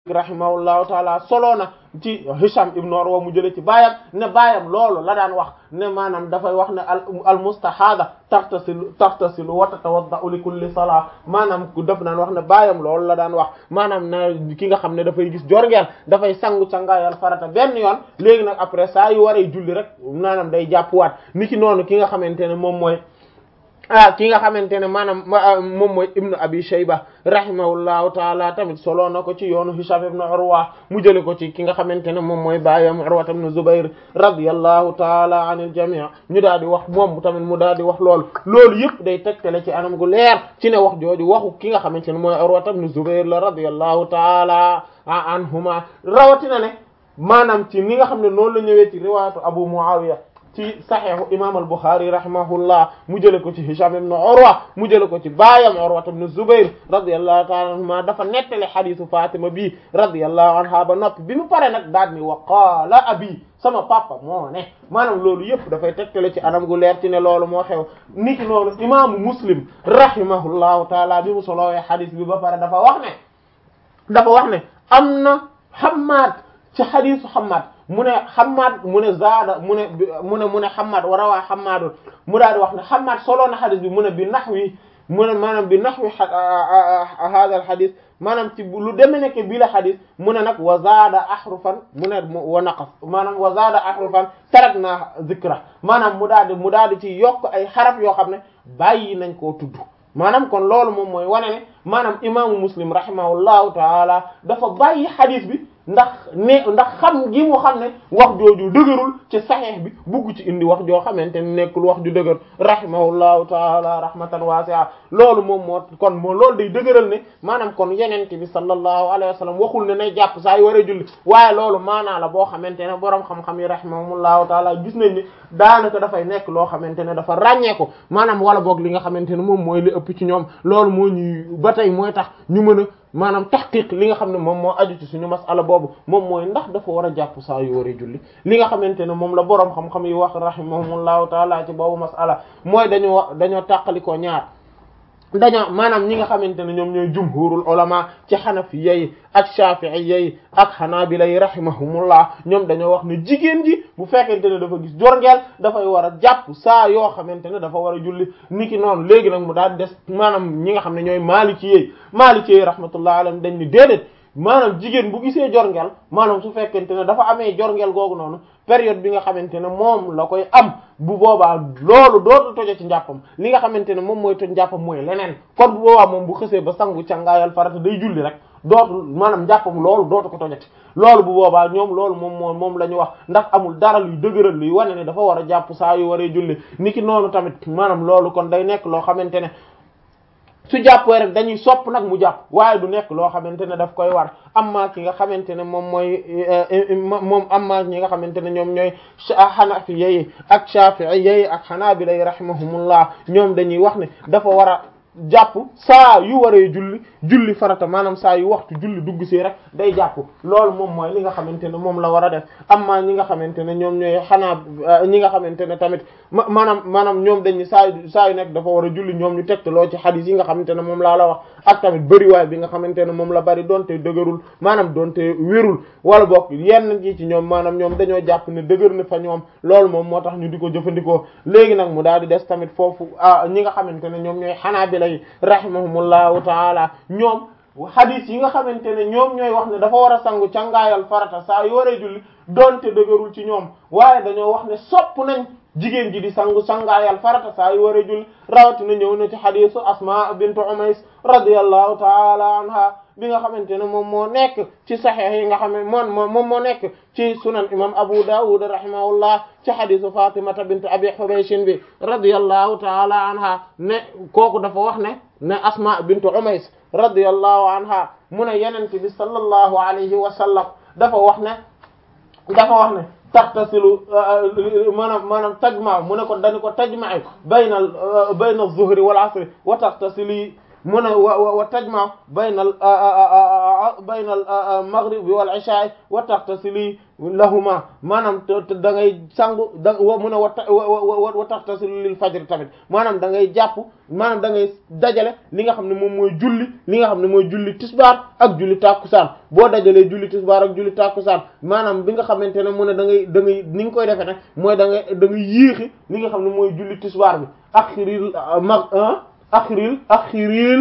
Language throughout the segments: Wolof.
rahimahullahu taala solo na ci Hisham ibn Urwa mu jële ci baayam ne baayam loolu la daan wax ne maanaam dafay wax ne al al mustahada taxtasilu taxtasilu wa tatawadda'u li kulli salaa maanaam ku def naan wax ne baayam loolu la daan wax maanaam na ki nga xam ne dafay gis jorngeel dafay sangu cangaayal farata benn yoon léegi nag après saa yu waree julli rek maanaam day jàppuwaat niki noonu ki nga xamante ne moom mooy ah ki nga xamante ne maanaam moom mooy ibnu abi shayba rahimahullahu taala tamit solo na ko ci yoonu hisham ibnu urwa mu jële ko ci ki nga xamante ne moom mooy baayam urwa ibnu zubair radiyallahu taala anil jami' ñu daal di wax moom tamit mu daal di wax loolu loolu yëpp day tegtale ci anam gu leer ci ne wax jooju waxu ki nga xamante ne mooy urwa ibnu zubair la radiyallahu taala anhuma rawatina ne maanaam ci ni nga xam ne noonu la ñëwee ci riwaayatu abu muawiya ci saxiixu imam al-Bukhari rahimahullah mu jële ko ci Hisham ibn Urwa mu jële ko ci baayam Urwa ibn Zubayr radiyallahu ta'ala anhuma dafa nettale xadiisu Fatima bi radiyallahu anha ba noppi bi mu pare nag daal ni wa qaala abi sama papa moo ne maanaam loolu yëpp dafay tegtale ci anam gu leer ci ne loolu moo xew niki noonu imaamu Muslim rahimahullahu taala bi mu solowee xadiis bi ba pare dafa wax ne dafa wax ne am na Hammaad ci xadiisu Hammaad mu ne Hammad mu ne zaada mu ne mu ne mu ne Hammad wa rawaa Hammadun mu daal di wax ne Hammad solo na xadis bi mu ne bi naxwi mu ne maanaam bi naxwi hada al xadis maanaam ci lu deme nekk bii la xadis mu ne nag wa zaada ahrufan mu ne wa naqas maanaam wa zaada ahrufan tarakna zikra maanaam mu daal di mu daal di ci yokk ay xaraf yoo xam ne bàyyi nañ koo tudd maanaam kon loolu moom mooy wane ne maanaam imaamu Muslim rahimahullahu taala dafa bàyyi xadis bi ndax ne ndax xam gi mu xam ne wax jooju dëgërul ci saxeex bi bugg ci indi wax joo xamante ne nekkul wax ju dëgër rahimahullahu taala rahmatan wasi'a loolu moom moo kon moo loolu day dëgëral ne maanaam kon yenente bi sallallahu alayhi wa sallam waxul ne nay jàpp saa yu waree julli waaye loolu maanaa la boo xamante ne boroom xam-xam yi rahimahullahu taala gis nañ ne daanaka dafay nekk loo xamante ne dafa ràññee ko maanaam wala boog li nga xamante ne moom mooy li ëpp ci ñoom loolu moo ñuy ba tey mooy tax ñu mën a maanaam taxqiq li nga xam ne moom moo aju ci suñu masala boobu moom mooy ndax dafa war a jàpp saa yu waree julli li nga xamante ne moom la boroom xam-xam yi wax rahimahumullahu taala ci boobu masala mooy dañoo dañoo tàqalikoo ñaar dañoo maanaam ñi nga xamante ne ñoom ñooy jumhurul ulama ci xanafiya yi ak shafi'iyya yi ak xanaabila yi rahimahumullah ñoom dañoo wax ne jigéen ji bu fekkente ne dafa gis jorngeel dafay war a jàpp saa yoo xamante ne dafa war a julli niki noonu léegi nag mu daal des maanaam ñi nga xam ne ñooy maaliki yi maaliki yi rahmatullah alayhim dañ ni déedéet maanaam jigéen bu gisee jorngeel maanaam su fekkente ne dafa amee jorngeel googu noonu période bi nga xamante ne moom la koy am bu boobaa loolu dootu tojo ci njàppam li nga xamante ne moom mooy toj njàppam mooy leneen kon bu boobaa moom bu xësee ba sangu cangaayal farata day julli rek dootu maanaam njàppam loolu dootu ko tojati loolu bu boobaa ñoom loolu moom moo moom la ñu wax ndax amul dara luy dëgëral luy wane ne dafa war a jàpp saa yu waree julli niki noonu tamit maanaam loolu kon day nekk loo xamante ne su jàppee rek dañuy sopp nag mu jàpp waaye du nekk loo xamante ne daf koy war amma ki nga xamante ne moom mooy moom amma ñi nga xamante ne ñoom ñooy xanafiya yi ak shafi'iyya yi ak xanaabila yi rahimahumullah ñoom dañuy wax ne dafa war a jàpp saa yu waree julli julli farata maanaam saa yu waxtu julli dugg si rek day jàpp loolu moom mooy li nga xamante ne moom la war a def amma ñi nga xamante ne ñoom ñooy xanaa ñi nga xamante ne tamit maanaam maanaam ñoom dañu saa yu saa yu nekk dafa war a julli ñoom ñu tegtaloo ci xadis yi nga xamante ne moom laa la wax ak tamit bëriwaay bi nga xamante ne moom la bari donte dëgërul maanaam donte wérul wala bokk yenn ji ci ñoom maanaam ñoom dañoo jàpp ne dëgër na fa ñoom loolu moom moo tax ñu di ko jëfandikoo léegi nag mu daal di des tamit foofu ñi nga xamante ne ñoom ñooy xanaa bi lay rahimahumullahu taala ñoom hadith yi nga xamante ne ñoom ñooy wax ne dafa war a sangu cangaayal farata saa yu waree julli donte dëgërul ci ñoom waaye dañoo wax ne sopp nañ jigéen ji di sangu sangaayal farata saa yu waree julli rawatina ñëw na ci hadithu asma bintu umays radiyallahu taala anha bi nga xamante ne moom moo nekk ci saxiix yi nga xam ne moom moom moo nekk ci sunan imam abu dawud rahimahullah ci hadisu fatimata bint abi hubayshin bi radiyallahu taala anha ne kooku dafa wax ne ne asma bintu umays radiyallahu anha mu ne yenente bi sallallahu alayhi wa sallam dafa wax ne dafa wax ne taxtasilu maanaam maanaam tajma mu ne ko dañu ko tajma bayna bayna az-zuhri wal asri wa taxtasili mu ne wa wa tajma bayna al bayna al maghribi wal isha wa taxtasili lahuma maanaam te da ngay sangu da mu ne wa wa taxtasili lil fajr tamit maanaam da ngay jàpp maanaam da ngay dajale li nga xam ne moom mooy julli li nga xam ne mooy julli tisbaar ak julli tàkkusaan boo dajalee julli tisbaar ak julli tàkkusaan maanaam bi nga xamante ne mu ne da ngay da ngay ni nga koy defee nag mooy da ngay da ngay yéexi li nga xam ne mooy julli tisbaar bi axiril mag axiril axiril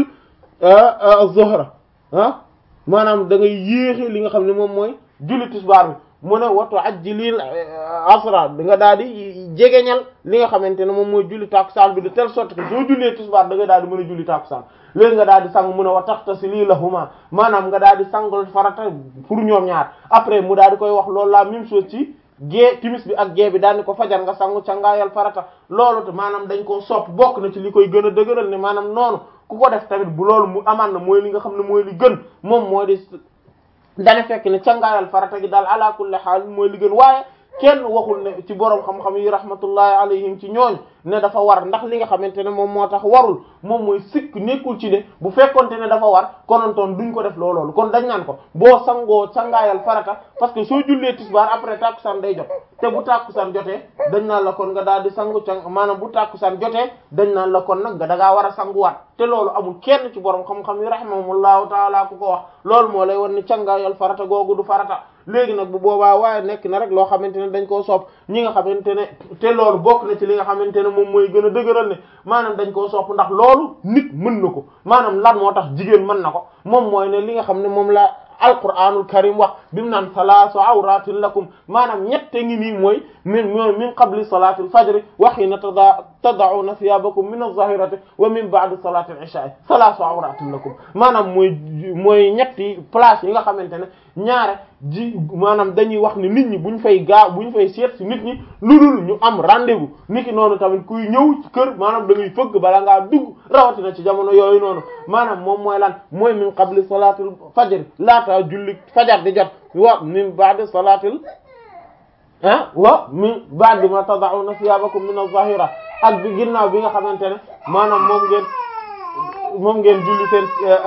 zuhra ah maanaam da ngay yéexi li nga xam ne moom mooy julli tisbaar bi mu ne watu ajjilil asra da nga daal di jegeñal li nga xamante ne moom mooy julli tàkkusaan bi de telle sorte que soo jullee tisbaar da nga daal di mën a julli tàkkusaan léegi nga daal di sang mu ne wa taxtasili lahuma maanaam nga daal di sangal farata pour ñoom ñaar après mu daal di koy wax loolu la même chose ci gée timis bi ak gée bi daal di ko fajar nga sangu cangaayal farata loolu te maanaam dañ koo sopp bokk na ci li koy gën a dëgëral ne maanaam noonu ku ko def tamit bu loolu mu amaan na mooy li nga xam ne mooy li gën moom mooy di dana fekk ne cangaayal farata gi daal ala kulli haal mooy li gën waaye kenn waxul ne ci borom xam-xam yi rahmatullahi alayhim ci ñooñ ne dafa war ndax li nga xamante ne moom moo tax warul moom mooy sikk nekkul ci ne bu fekkonte ne dafa war konontoon duñ ko def looloolu kon dañ naan ko boo sangoo sangaayal farata parce que soo jullee tisbaar après tàkkusaan day jot te bu tàkkusaan jotee dañ naan la kon nga daal di sangu càng maanaam bu tàkkusaan jotee dañ naan la kon nag nga da ngaa war a sanguwaat te loolu amul kenn ci borom xam-xam yi rahimahumullahu taala ku ko wax loolu moo lay wan ne cangaayal farata googu du farata léegi nag bu boobaa waaye nekk na rek loo xamante ne dañ koo sopp ñi nga xamante ne te loolu bokk na ci li nga xamante ne moom mooy gën a dëgëral ne maanaam dañ koo sopp ndax loolu nit mën na ko maanaam lan moo tax jigéen mën na ko moom mooy ne li nga xam ne moom la alquranul karim wax bi mu naan salaasu awratin lakum maanaam ñette ngi nii mooy min min qabli salati al fajri wa hina tada tada'una thiyabakum min az-zahirati wa min ba'di salati al isha salaasu awratin lakum maanaam mooy mooy ñetti place yi nga xamante ne ñaare ji maanaam dañuy wax ne nit ñi buñ fay gaa buñ fay seet si nit ñi lu dul ñu am rendez-vous niki noonu tamit kuy ñëw ci kër maanaam da ngay fëgg bala ngaa dugg rawatina ci jamono yooyu noonu maanaam moom mooy lan mooy min qabli salatul fajr laata julli fajar di jot wa min ba'di salatil ah wa min ba'di ma tada'una thiyabakum min az-zahira ak bi ginnaaw bi nga xamante ne maanaam moom ngeen moom ngeen julli seen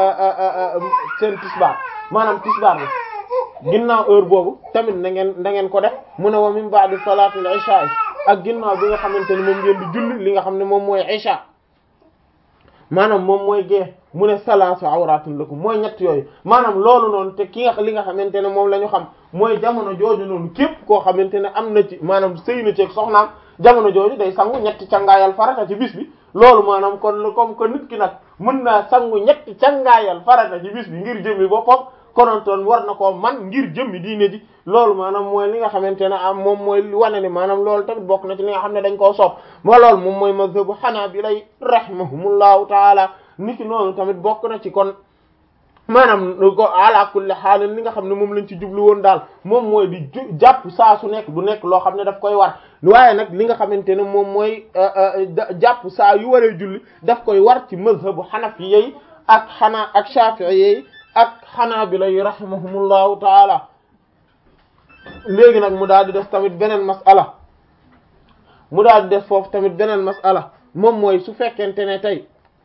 seen tisbaar maanaam tisbaar bi ginnaaw heure boobu tamit na ngeen na ngeen ko def mu ne wa min ba'di salatil isha ak ginnaaw bi nga xamante ne moom ngeen di julli li nga xam ne moom mooy isha maanaam moom mooy gée mu ne salaasu awratin lakum mooy ñett yooyu maanaam loolu noonu te ki nga li nga xamante ne moom la ñu xam mooy jamono jooju noonu képp koo xamante ne am na ci maanaam sëy na ci ak soxnaam jamono jooju day sangu ñetti cangaayal farata ci bis bi loolu maanaam kon comme que nit ki nag mën naa sangu ñetti cangaayal farata ci bis bi ngir jëmmi boppam konontoon war na koo man ngir jëmmi diine ji loolu maanaam mooy li nga xamante ne am moom mooy wane ne maanaam loolu tamit bokk na ci li nga xam ne dañ koo soob moo loolu moom mooy mazhabu hanabila rahimahumullahu taala niki noonu tamit bokk na ci kon maanaam ko ala kulli haal li nga xam ne moom lañ ci jublu woon daal moom mooy di jàpp saa su nekk du nekk loo xam ne daf koy war waaye nag li nga xamante ne moom mooy jàpp saa yu waree julli daf koy war ci mazhabu hanafi yi ak xanaa ak shafi'i yi ak xanaabila yi rahimahumullahu taala léegi nag mu daal di def tamit beneen mas'ala mu daal di def foofu tamit beneen mas'ala moom mooy su fekkente ne tey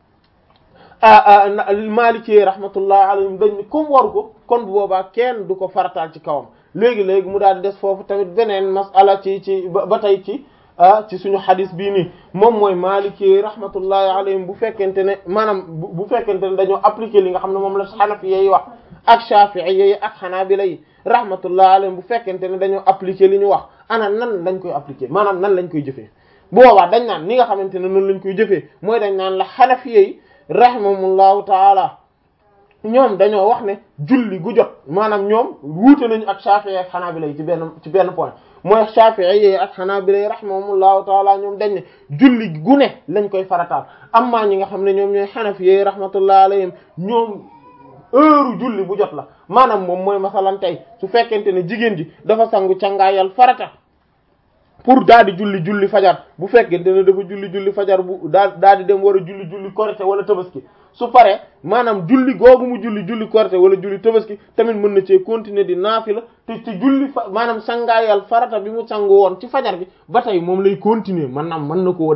Maliki rahmatullahi alayhim dañ ni comme waru ko kon bu boobaa kenn du ko farataal ci kawam léegi léegi mu daal di des foofu tamit beneen mas'ala ci ci ba tey ci ci suñu xadis bii nii moom mooy Maliki rahmatullahi alayhim bu fekkente ne maanaam bu fekkente ne dañoo appliquer li nga xam ne moom la Hanafi yi wax ak Shafi'i yi ak Hanabila yi rahmatullahi alayhim bu fekkente ne dañoo appliquer li ñu wax ana nan lañ koy appliquer maanaam nan lañ koy jëfee bu boobaa dañ naan ni nga xamante ne noonu lañ koy jëfee mooy dañ naan la Hanafi yi rahimahumullahu taala ñoom dañoo wax ne julli gu jot maanaam ñoom wuute nañu ak Shafi'i ak Hanabila yi ci benn ci benn point mooy Shafi'i yi ak Hanabila yi rahimahumullahu taala ñoom dañ ne julli gu ne lañ koy farataal amma ñi nga xam ne ñoom ñooy Hanafi yi rahmatullahi alayhim ñoom heure julli bu jot la maanaam moom mooy masalan tey su fekkente ne jigéen ji dafa sangu cangaayal farata pour daal di julli julli fajar bu fekkente ne dafa julli julli fajar bu daal daal di dem war a julli julli korite wala tabaski su paree maanaam julli googu mu julli julli korite wala julli tabaski tamit mën na cee continuer di naafila te ci julli fa maanaam sangaayal farata bi mu sangu woon ci fajar bi ba tey moom lay continuer maanaam mën na koo def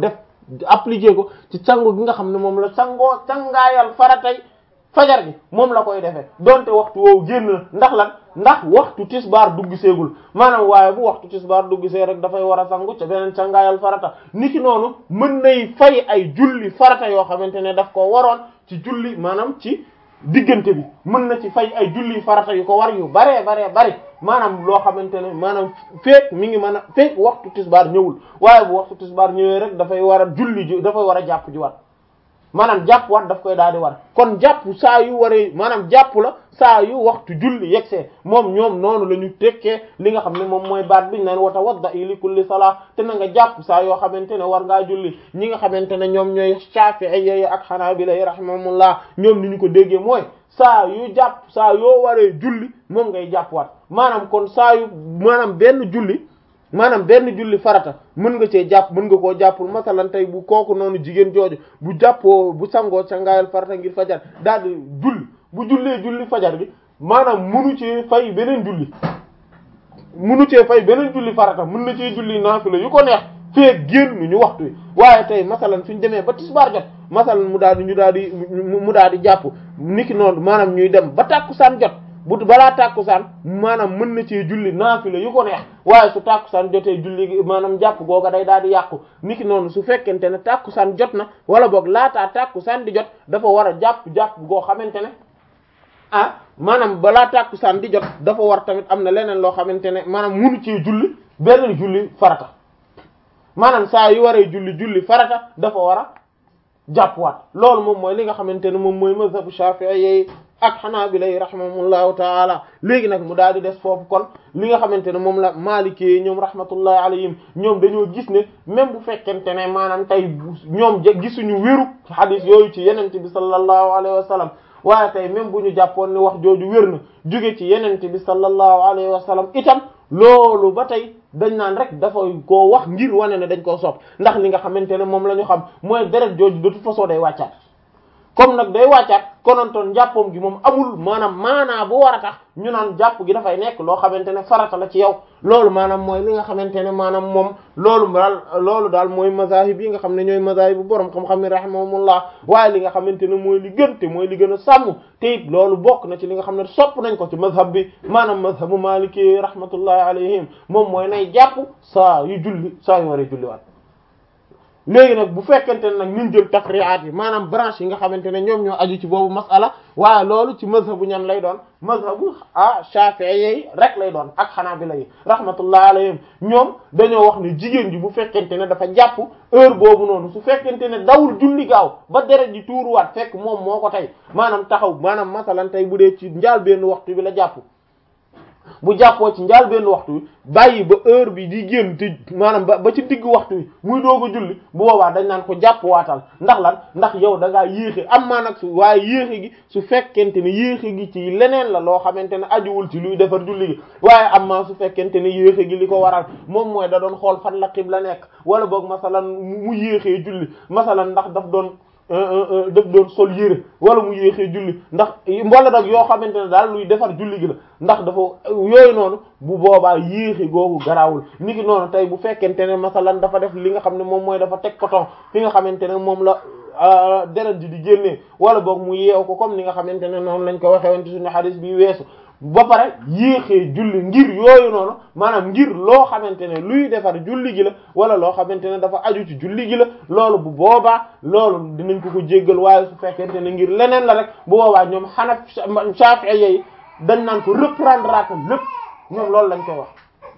appliquer ko ci sangu gi nga xam ne moom la sangoo sangaayal faratay fajar gi moom la koy defee donte waxtu woowu génn na ndax lan ndax waxtu tisbaar dugg seegul maanaam waaye bu waxtu tisbaar dugg see rek dafay war a sangu ca beneen sangaayal farata niki noonu mën nay fay ay julli farata yoo xamante ne daf ko waroon ci julli maanaam ci diggante bi mën na ci fay ay julli farata yu ko war yu baree baree bari maanaam loo xamante ne maanaam feek mi ngi mën a feek waxtu tisbaar ñëwul waaye bu waxtu tisbaar ñëwee rek dafay war a julli ji dafay war a jàpp ji wat maanaam jàpp wat daf koy daal di war kon jàpp saa yu waree maanaam jàpp la saa yu waxtu julli yegsee moom ñoom noonu la ñu tekkee li nga xam ne moom mooy baat biñ naan wa tawadda'i li kulli salaa te na nga jàpp saa yoo xamante ne war ngaa julli ñi nga xamante ne ñoom ñooy Shafi'i ak Hanabila rahimahumullah ñoom ni ñu ko déggee mooy saa yu jàpp saa yoo waree julli moom ngay jàpp wat maanaam kon saa yu maanaam benn julli maanaam benn julli farata mën nga cee jàpp mën nga koo jàppul masalan tey bu kooku noonu jigéen jooju bu jàppoo bu sangoo sangaayal farata ngir fajar daal di julli bu jullee julli fajar gi maanaam munu cee fay beneen julli munu cee fay beneen julli farata mën na cee julli naafila yu ko neex fee génn ñu waxtu wi waaye tey masalan suñ demee ba tisbaar jot masalan mu daal di ñu daal di mu daal di jàpp niki noonu maanaam ñuy dem ba tàkkusaan jot bu balaa tàkkusaan maanaam mën na cee julli naafila yu ko neex waaye su tàkkusaan jotee julli maanaam jàpp googa day daal di yàqu niki noonu su fekkente ne tàkkusaan jot na wala boog laataa tàkkusaan di jot dafa war a jàpp jàpp goo xamante ne ah maanaam balaa tàkkusaan di jot dafa war tamit am na leneen loo xamante ne maanaam munu cee julli beneen julli farata maanaam saa yu waree julli julli farata dafa war a jàppwaat loolu moom mooy li nga xamante ne moom mooy mazhabu Shafi'i ak Hanabila rahimahumullahu taala léegi nag mu daal di des foofu kon li nga xamante ne moom la Maliki ñoom rahmatullahi alayhim ñoom dañoo gis ne même bu fekkente ne maanaam tey ñoom gisuñu wéru hadith yooyu ci yenente bi sallallahu alayhi wa sallam waaye tey même bu ñu jàppoon ne wax jooju wér na jóge ci yenente bi sallallahu alayhi wa sallam itam loolu ba tey dañ naan rek dafa koo wax ngir wane ne dañ koo sopp ndax li nga xamante ne moom la ñu xam mooy deret jooju de toute façon day wàccaat comme nag day wàccaat konontoon jàppoom gi moom amul maanaam maanaa bu war a tax ñu naan jàpp gi dafay nekk loo xamante ne farata la ci yow loolu maanaam mooy li nga xamante ne maanaam moom loolu daal loolu daal mooy mazahib yi nga xam ne ñooy mazahib bu borom xam-xam ne rahimahumullah waaye li nga xamante ne mooy li gën te mooy li gën a sàmm te it loolu bokk na ci li nga xam ne sopp nañ ko ci mazhab bi maanaam mazhabu maliki rahmatullahi alayhim moom mooy nay jàpp saa yu julli saa yu waree julli waat léegi nag bu fekkente ne nag ñun jël tafri'at yi maanaam branche yi nga xamante ne ñoom ñoo aju ci boobu masala waaye loolu ci mazhabu ñan lay doon mazhabu ah Shafi'i yi rek lay doon ak Hanabila yi rahmatullah alayhim ñoom dañoo wax ne jigéen ji bu fekkente ne dafa jàpp heure boobu noonu su fekkente ne dawul julli gaaw ba deret ji tuuruwaat fekk moom moo ko tey maanaam taxaw maanaam masalan tey bu dee ci njaal benn waxtu bi la jàpp bu jàppoo ci njaal benn waxtu wi bàyyi ba heure bi di génn te maanaam ba ba ci digg waxtu wi muy doog a julli bu boobaa dañ naan ko jàpp waatal ndax lan ndax yow da ngaa yéexe am maa nag su waaye yéexe gi su fekkente ne yéexe gi ci leneen la loo xamante ne ajuwul ci luy defar julli gi waaye am maa su fekkente ne yéexe gi li ko waral moom mooy da doon xool fan la xibla nekk wala boog masalan mu yéexee julli masalan ndax daf doon daf doon sol yére wala mu yéexee julli ndax wala nag yoo xamante ne daal luy defar julli gi la ndax dafa yooyu noonu bu boobaa yéexi googu garaawul ni ki noonu tey bu fekkente ne masalan dafa def li nga xam ne moom mooy dafa teg coton fi nga xamante ne moom la deret ji di génnee wala boog mu yeew ko comme ni nga xamante ne noonu lañ ko waxee woon ci suñu hadith bi weesu ba pare yéexee julli ngir yooyu noonu maanaam ngir loo xamante ne luy defar julli gi la wala loo xamante ne dafa aju ci julli gi la loolu bu boobaa loolu dinañ ko ko jéggal waaye su fekkente ne ngir leneen la rek bu boobaa ñoom xanaf Shafi'i yi dañ naan ko reprendre atal lépp ñoom loolu lañ koy wax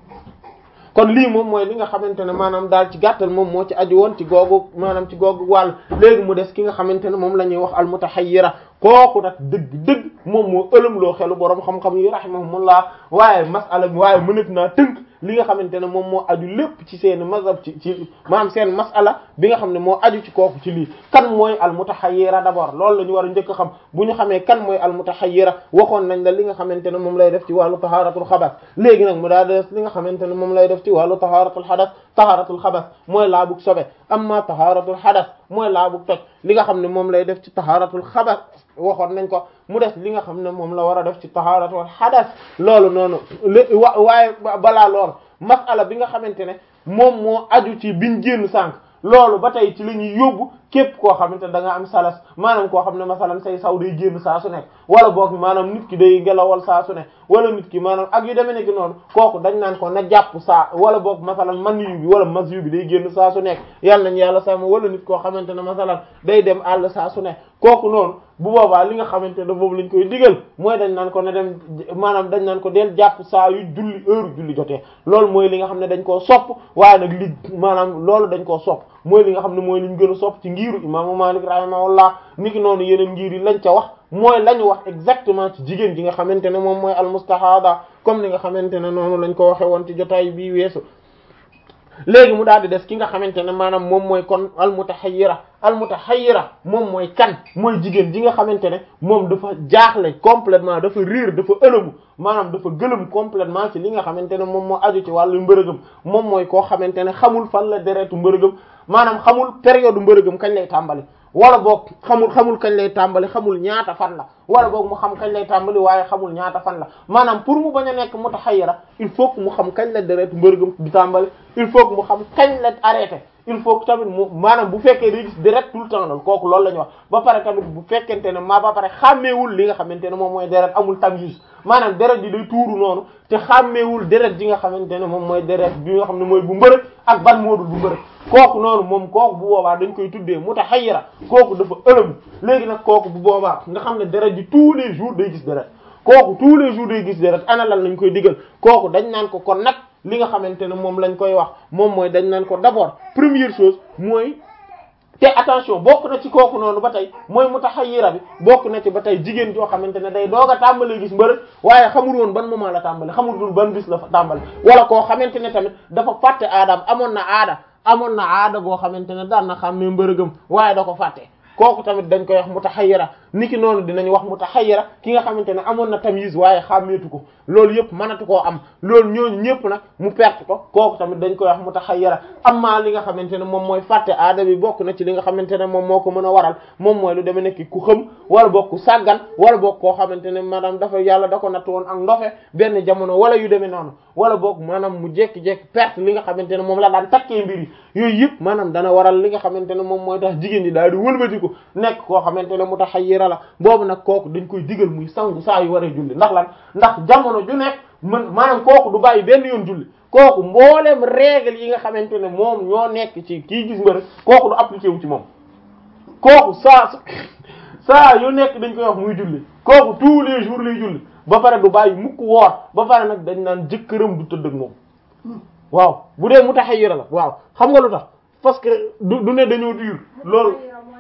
kon lii moom mooy li nga xamante ne maanaam daal ci gàttal moom moo ci aju woon ci googu maanaam ci googu wàll léegi mu des ki nga xamante ne moom la ñuy wax almutahayyira kooku nag dëgg-dëgg moom moo ëlëm loo xelu boroom xam-xam yi rahimahumullah waaye masala waaye mënat naa tënk li nga xamante ne moom moo aju lépp ci seen mazhab ci ci maanaam seen masala bi nga xam ne moo aju ci kooku ci lii kan mooy almutahayyira d'abord loolu la ñu war a njëkk a xam bu ñu xamee kan mooy almutahayyira waxoon nañ la li nga xamante ne moom lay def ci wàllu taharatul xabas léegi nag mu daal des li nga xamante ne moom lay def ci wàllu taharatul xadas taharatul xabas mooy laabug sobe amma taharatul xadas mooy laabug toj li nga xam ne moom lay def ci taharatul xabas waxoon nañ ko mu des li nga xam ne moom la war a def ci taharatul xadas loolu noonu lé wa waaye balaa lool masala bi nga xamante ne moom moo aju ci biñ génn sànq loolu ba tey ci la ñuy yóbbu képp koo xamante ne da nga am salas maanaam koo xam ne masalan say saw day génn saa su nekk wala boog maanaam nit ki day ngelawal saa su nekk wala nit ki maanaam ak yu demee nekk noonu kooku dañ naan ko na jàpp saa wala boog masalan man yu bi wala mas yu bi day génn saa su nekk yàlla nañu yàlla sàmm wala nit koo xamante ne masalan day dem àll saa su nekk kooku noonu bu boobaa li nga xamante ne boobu lañ koy digal mooy dañ naan ko ne dem maanaam dañ naan ko del jàpp saa yu julli heure julli jotee loolu mooy li nga xam ne dañ koo sopp waaye nag li maanaam loolu dañ koo sopp mooy li nga xam ne mooy liñ gën a sopp ci ngiiru imaamu Maalik rahimahullah niki noonu yeneen ngir yi lañ ca wax mooy lañu wax exactement ci jigéen ji nga xamante ne moom mooy almustahada comme ni nga xamante ne noonu lañ ko waxe woon ci jotaay bii weesu léegi mu daal di des ki nga xamante ne maanaam moom mooy kon almutahayyira almutahayyira moom mooy kan mooy jigéen ji nga xamante ne moom dafa jaaxle complètement dafa riir dafa ëlëmu maanaam dafa gëlëm complètement ci li nga xamante ne moom moo aju ci wàllu mbërëgëm moom mooy koo xamante ne xamul fan la deretu mbërëgëm maanaam xamul période mbërëgëm kañ lay tàmbali wala boog xamul xamul kañ lay tàmbali xamul ñaata fan la wala boog mu xam kañ lay tàmbali waaye xamul ñaata fan la maanaam pour mu bañ a nekk mutahayyira il faut que mu xam kañ la deret mbërëgëm di tàmbali il faut que mu xam kañ la arrêté il faut que tamit mu maanaam bu fekkee day gis deret tout le temps loolu kooku loolu la ñu wax ba pare tamit bu fekkente ne maa ba pare xàmmeewul li nga xamante ne moom mooy deret amul tamyiz maanaam deret ji day tuuru noonu te xàmmeewul deret ji nga xamante ne moom mooy deret bi nga xam ne mooy bu mbërëg ak ban moodul bu mbërëg kooku noonu moom kooku bu boobaa dañ koy tuddee mutahayyira kooku dafa ëlëm léegi nag kooku bu boobaa nga xam ne deret ji tous les jours day gis deret kooku tous les jours day gis deret ana lan lañ koy digal kooku dañ naan ko kon nag li nga xamante ne moom lañ koy wax moom mooy dañ naan ko d'abord première chose mooy te attention bokk na ci kooku noonu ba tey mooy mutahayyira bi bokk na ci ba tey jigéen joo xamante ne day doog a tàmbalee gis mbërëg waaye xamul woon ban moment la tàmbale xamul dul ban bis la fa tàmbale wala koo xamante ne tamit dafa fàtte aadaam amoon na aada amoon na aada goo xamante ne daan na xam ne mbërëgam waaye da ko fàtte kooku tamit dañ koy wax mutahayyira niki noonu dinañ wax mutahayyira ki nga xamante ne amoon na tamyiz waaye xàmmeetu ko loolu yëpp mënatu koo am loolu ñooñu ñëpp nag mu perte ko kooku tamit dañ koy wax mutahayyira amma li nga xamante ne moom mooy fàtte aada bi bokk na ci li nga xamante ne moom moo ko mën a waral moom mooy lu demee nekk ku xëm wala bokk ku sàggan wala bokk koo xamante ne maanaam dafa yàlla da ko natt woon ak ndofe benn jamono wala yu demee noonu wala bokk maanaam mu jékki-jékki perte li nga xamante ne moom la daan takkee mbir yi yooyu yëpp maanaam dana waral li nga xamante ne moom mooy tax jigéen ñi daal di wëlbatiku nekk koo xamante ne mutahayyira la boobu nag kooku dañ koy digal muy sangu saa yu waree julli ndax lan ndax jamono ju nekk man maanaam kooku du bàyyi benn yoon julli kooku mboolem règle yi nga xamante ne moom ñoo nekk ci kii gis mbërëg kooku du appliqué wu ci moom kooku saa saa yu nekk dañ koy wax muy julli kooku tous les jours lay julli ba pare du bàyyi mukk woor ba pare nag dañ naan jëkkëram du tëdd ak moom waaw bu dee mutahayyira la waaw xam nga lu tax parce que du du ne dañoo diir loolu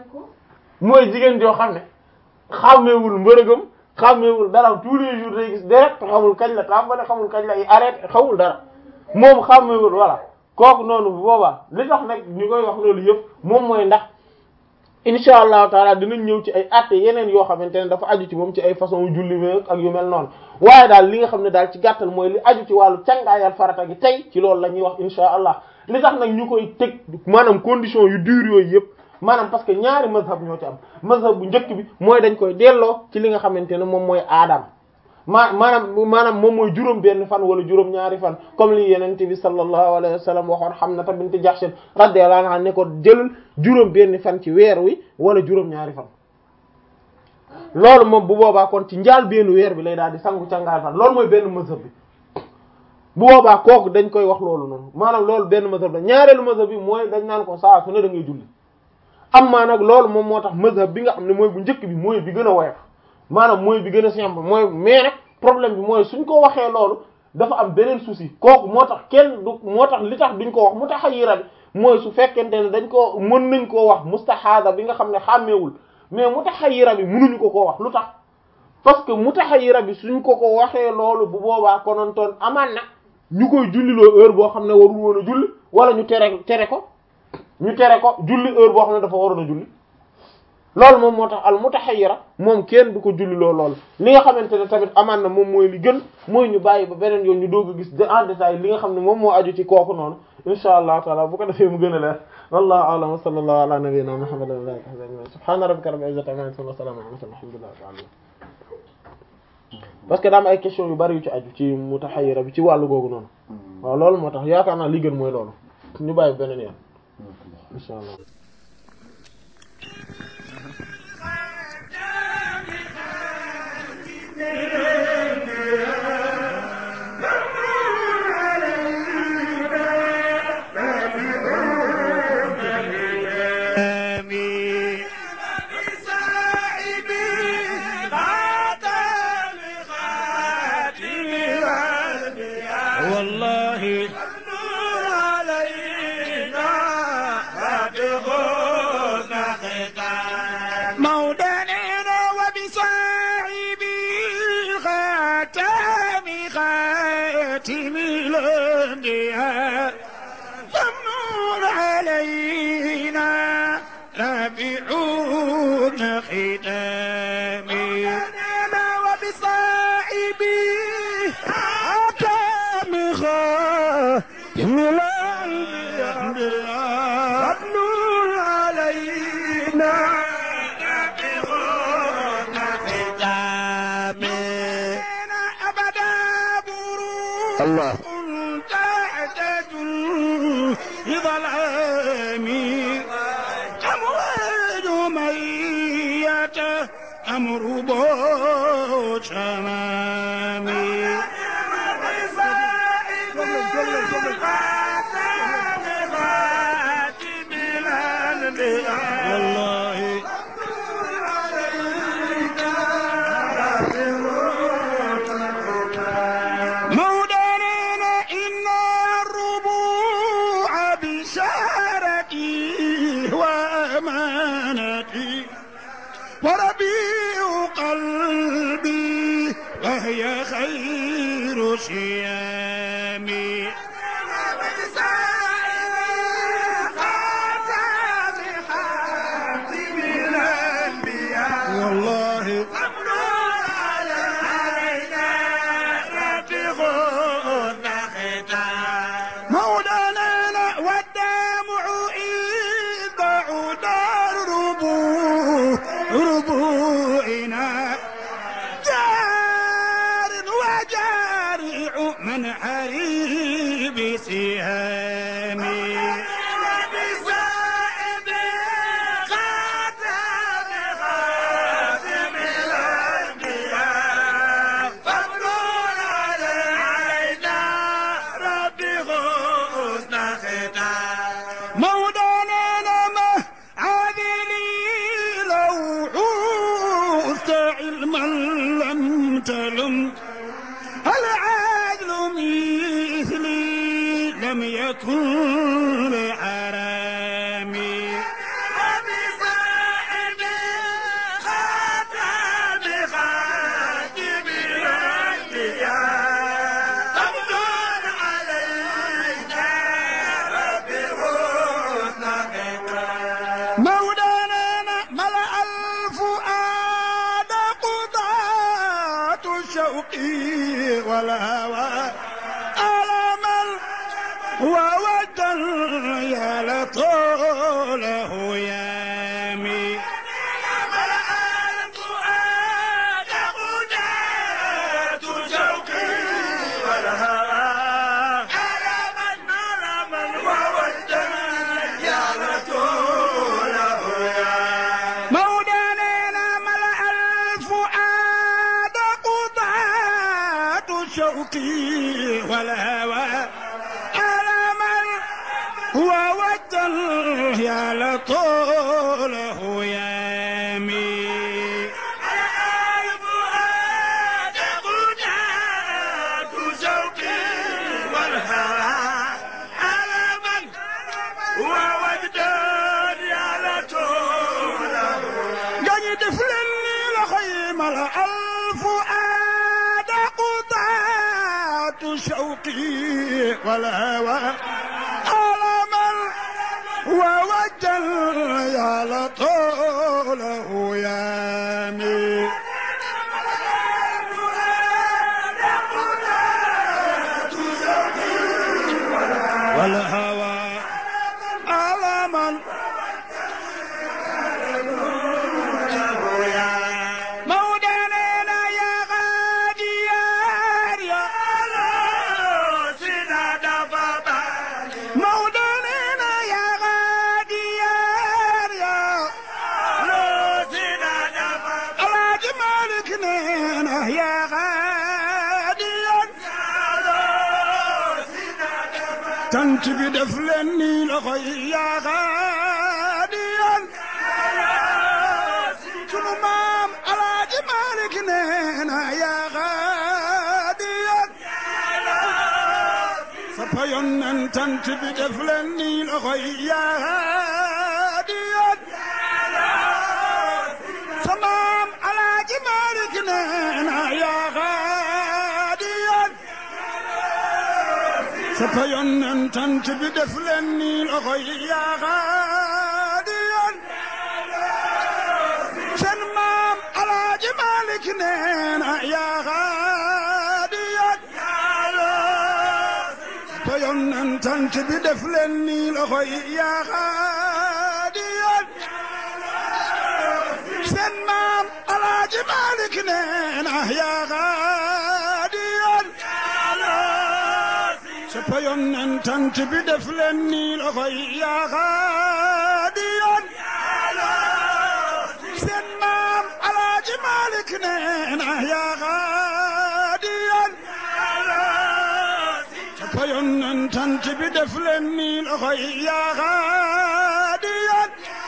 mooy jigéen joo xam ne xàmmeewul mbërëgam xàmmeewul dara tous les jours day gis deret xamul kañ la tàmbale xamul kañ la arrêté xamul dara moom xàmmeewul voilà kooku noonu bu boobaa li tax nag ñu koy wax loolu yëpp moom mooy ndax insha allahu taala dinañ ñëw ci ay atte yeneen yoo xamante ne dafa aju ci moom ci ay façon julli meeg ak yu mel noonu waaye daal li nga xam ne daal ci gàttal mooy li aju ci wàllu cangaayal farata gi tey ci loolu la ñuy wax insha allah li tax nag ñu koy teg maanaam condition yu dur yooyu yëpp maanaam parce que ñaari mazhab ñoo ci am mazhab bu njëkk bi mooy dañ koy delloo ci li nga xamante ne moom mooy aadam maa maanaam maanaam moom mooy juróom benn fan wala juróom ñaari fan comme li yenente bi sallallahu alayhi wa sallam waxoon Hamna bint Jahsh radiyallahu anha ne ko jëlal juróom benn fan ci weer wi wala juróom ñaari fan loolu moom bu boobaa kon ci njaal benn weer bi lay daal di sangu cangaay fan loolu mooy benn mazhab bi bu boobaa kooku dañ koy wax loolu noonu maanaam loolu benn mazhab la ñaareelu mazhab bi mooy dañ naan ko saa su ne da ngay julli amma nag loolu moom moo tax mazhab bi nga xam ne mooy bu njëkk bi mooy bi gën a woyof maanaam mooy bi gën a simple mooy mais nag problème bi mooy suñ ko waxee loolu dafa am beneen souci kooku moo tax kenn du moo tax li tax duñ ko wax mutahayyira bi mooy su fekkente ne dañ ko mën nañ koo wax mustahada bi nga xam ne xàmmeewul mais mutahayyira bi mënuñu ko koo wax lu tax parce que mutahayyira bi suñ ko ko waxee loolu bu boobaa konontoon amaan na ñu koy julliloo heure boo xam ne warul woon a julli wala ñu tere tere ko ñu tere ko julli heure boo xam ne dafa waroon a julli loolu moom moo tax al mutahayyira moom kenn du ko julliloo loolu li nga xamante ne tamit amaan na moom mooy li gën mooy ñu bàyyi ba beneen yoon ñu doog a gis en détail li nga xam ne moom moo aju ci kooku noonu insha allah taala bu ko defee mu gën a leer wallahu a'lam wa sallallahu ala nabiyyina muhammadin wa alihi wa sahbihi subhana rabbika rabbil izzati amma yasifun wa salamun ala mursalin alhamdulillahi rabbil alamin parce que daa am ay question yu bari yu ci aju ci mutahayyira bi ci wàllu googu noonu waaw loolu moo tax yaakaar naa li gën mooy loolu ñu bàyyi beneen yoon insha allah آمين بساعدي خاتم خاتم الأنبياء والله النور علينا فاتقونا ختام مولانا وبصاحبي خاتم خاتم الأنبياء فمنون علينا رابعون ختامي أنا وبصاحبي حكم خاتم الأنبياء فمنون علينا رابعون ختامي أنا أبدا بروح الله تعتد بظلامي أمواج ميت أمر بوش أمامي والله مولانا إن الربوع بشارتي وأمانتي وربيع قلبي وهي خير صيامي والله مولانا والدمع إذ بعد الربوع ربوعنا جار وجارع من حريب سهامي مولانا ما عذلي لو عوزت علما لم تلم العدل مثلي لم يكن لحرامي مولانا ملأ الفؤاد قضاة شوقي والهوى ألما وودا يا لطوله يامي مولانا ملأ الفؤاد قضاة شوقي والهوى ألما وودا يا لطوله يامي قاعد دفلني لخيم الفؤاد قطعة شوقي والهوى ألما ووجل يا لطوله يامي والهوى ألما مولانا يا غادي يا مولانا يا غادي tant bi def leen nii loxo yi yaa xaadiyan sunu maam alaaji Malik nee na yaa xaadiyan sa payoon nan tant bi def leen nii loxo yi yaa xaadiyan sa maam alaaji Malik nee na yaa xaadiyan sa payoon nan tant bi def leen nii loxo yi yaa xaadiyan seen maam alaaji Malik nee na yaa xaadiyan payoon nan tant bi def leen nii loxo yi yaa xaadiyan seen maam alaaji Malik nee na yaa xaadiyan sa payoon nan tant bi def leen nii loxo yi yaa xaadiyan seen maam alaaji Malik nee na yaa xaadiyan sa payoon nan tant bi def leen nii loxo yi yaa xaadiyan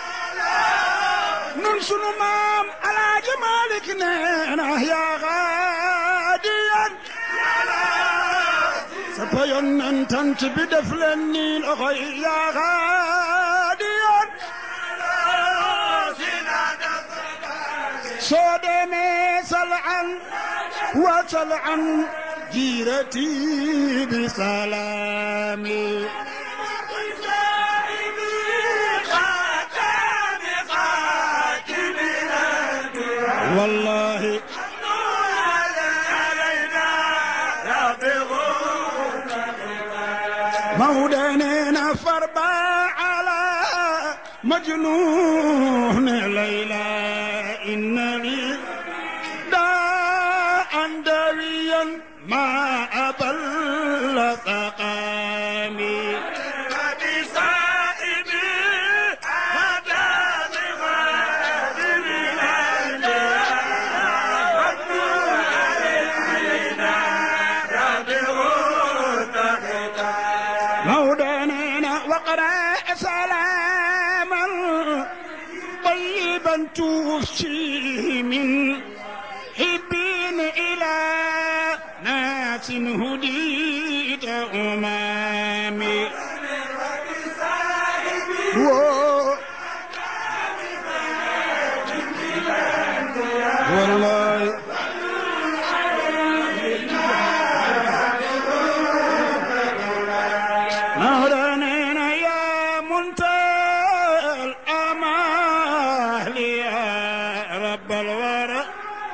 nun sunu maam alaaji Malik nee na yaa xaadiyan sa payoon nan tant bi def leen nii loxo yi yaa xaadiyan soo demee salaan wa salaan jiirati bi salaami والله مودنا فربا على مجنون ليلى إنني داء دويا ما أبل سقامي مولانا وقرا سلاما طيبا توفي من حبين الى ناس هديت امامي و- والله مولانا يا منتهى الامال يا رب الورى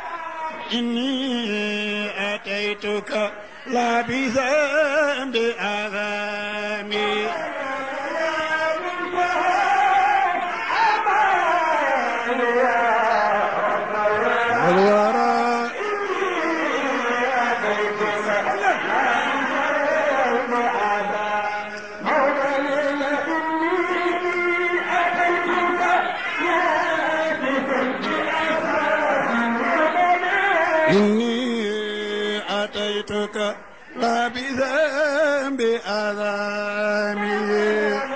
اني اتيتك لا بذنب اثامي الورى إني أتيتك لا بذنب أذامي